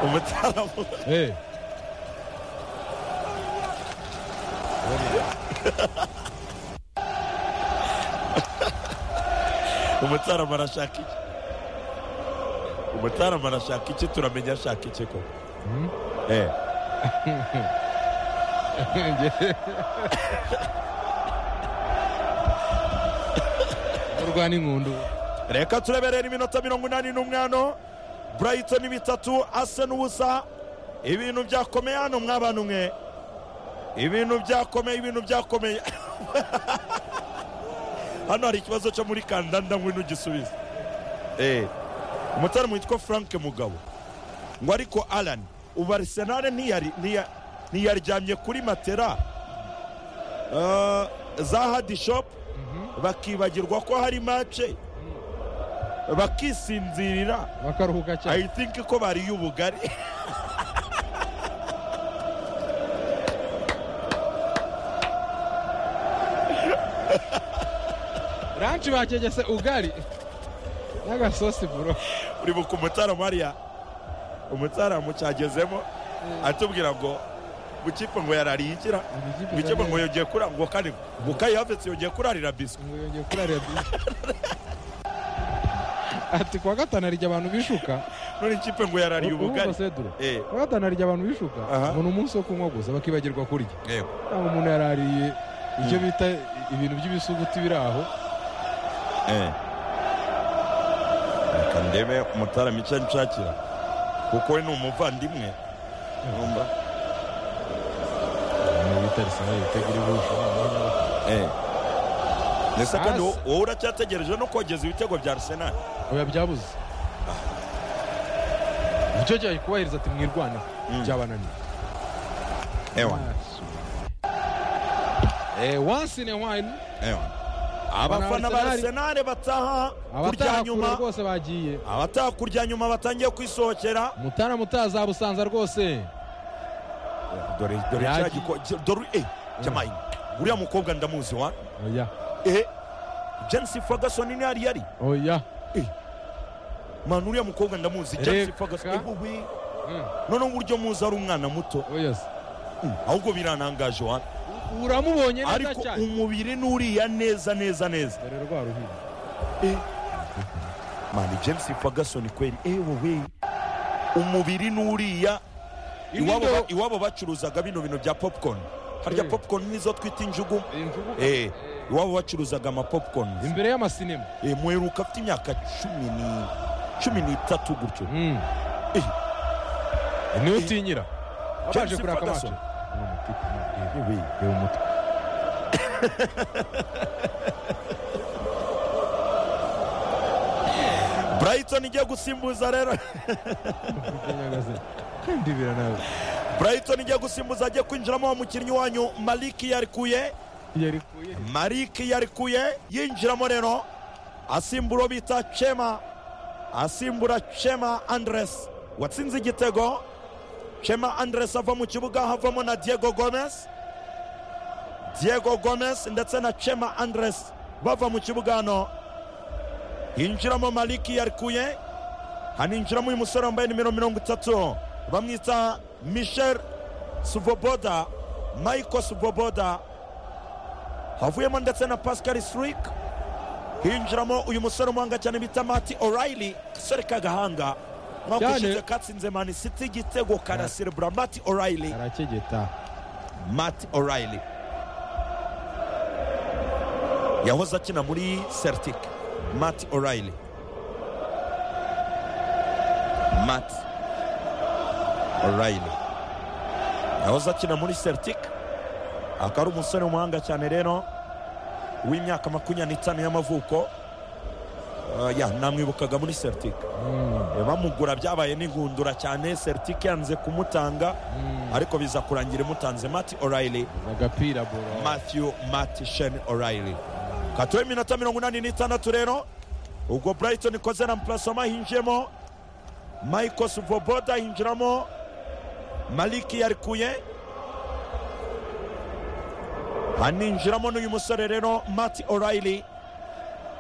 ومتعرف ايه umutarama arashaka iki umutarama arashaka iki turamenya ashaka iki ko Eh, urwa n'inkundu reka tureberera iminota mirongo inani n'umwano burayitoni bitatu ase n'ubusa ibintu byakomeye hano mwabana umwe ibintu byakomeye ibintu byakomeye hano hari ikibazo cyo muri kandanda ngwino ugisubize Eh, umutarama witwa frank mugabo ngo ariko alan ubu arisenale ntiyari- ntiya- ntiyaryamye kuri matera Ah, za hadishopu bakibagirwa ko hari mace bakisinzirira bakaruhuka cyane i think ko bariye ubugari ranci bakegese ugari n'agasosi buro uri buka umutarama hariya umutarama cyagezemo atubwira ngo bukipe ngo yarariye igira Ibikipe bukipe ngo yarariye. yongeye kurara ngo kane ngo kayihavetse yongeye kurarira biswi ngo yongeye kurarira bisi ati kuwa gatanu arirya abantu bishuka none ikipe ngo yarariye ubugari seduro Eh, kuwa gatanu arirya abantu bishuka Aha. ngo ni umunsi wo kunywa gusa bakibagirwa kurya yego. ntabwo umuntu yarariye ibyo bita ibintu by'ibisuguti biri aho Eh. reka ndebe umutarama icyo nshakira kuko we ni umuvandimwe Urumva? ibintu bita risinari bitagira ibihusho Eh. ndetse kandi Hasi. wowe uracyategereje no kogeza ibitego bya arsenal oya byabuze icyo cyari kubahiriza ati mwirwana byabananiye ewa Eh, once in a while ewa abafana ba Arsenal. arsenal bataha kurya abataha kure nyuma rwose bagiye abataha kurya nyuma batangiye kwisohokera mutara mutaza busanza rwose dore dore Yagi. cya giko dore eh jamayi uriya mukobwa ndamuzi wa oya eh James Ferguson ni yari yari oya man uriya mukobwa ndamuzi James Reka. Ferguson eh, bubi Mm, none uburyo muzi ari umwana muto oya se. ahubwo biranangaje wa uramubonye neza ariko cyane umubiri nuriya neza neza neza dore rwa ruhinja Eh. mani james ferguson kweri ewowe umubiri n'uriya iwabo ba- iwabo bacuruzaga bino bintu bya popcorn harya Eh. popcorn nizo twita injugu Iyi mvugo- Eh, iwabo bacuruzaga amapopcorn imbere y'amasinema muheruka afite imyaka cumi ni- cumi n'itatu gutyo Mm. Eh. niwe utinyira wabaje Chelsea kuraka amacu Ferguson. reba reba umutwe brighton igiye gusimbuza rero Nyagazi. kandi biranawe brighton igiye gusimbuza agiye kwinjiramo umukinnyi wanyu maliki yarikuye yarikuye Malik yarikuye yinjiramo rero asimbura bita Chema asimbura Chema Andres watsinze igitego Chema Andres ava mu kibuga havamo na Diego Gomez Diego Gomez ndetse na Chema Andres bava mu kibuga hano yinjiramo Malik yarikuye haninjiramo uyu musore wambaye nimero mirongo itatu bamwita Michel Suvoboda Michael Suvoboda havuyemo ndetse na pascal srik hinjiramo uyu musore umuhanga cyane bita mati orayili gasore k'agahanga mwaka Cyane. ushize katsinze mani siti igitego karaserebura mati orayili arakegeta mati orayili yahoze akina muri celtic mati orayili mati orayili yahoze akina muri celtic akaba ari umusore w'umuhanga cyane rero w'imyaka makumyabiri n'itanu y'amavuko Eh, ya namwibukaga muri celtic Mm, Eh, bamugura byabaye n'ingundura cyane celtic yanze kumutanga mm. ariko biza kurangira imutanze mati orayili agapira bora matthew matishen orayili katuwe iminota mirongo inani n'itandatu rero ubwo brighton ikoze na mplasoma hinjiyemo michael suvoboda hinjiramo maliki yarikuye haninjiramo n'uyu musore rero mati orayili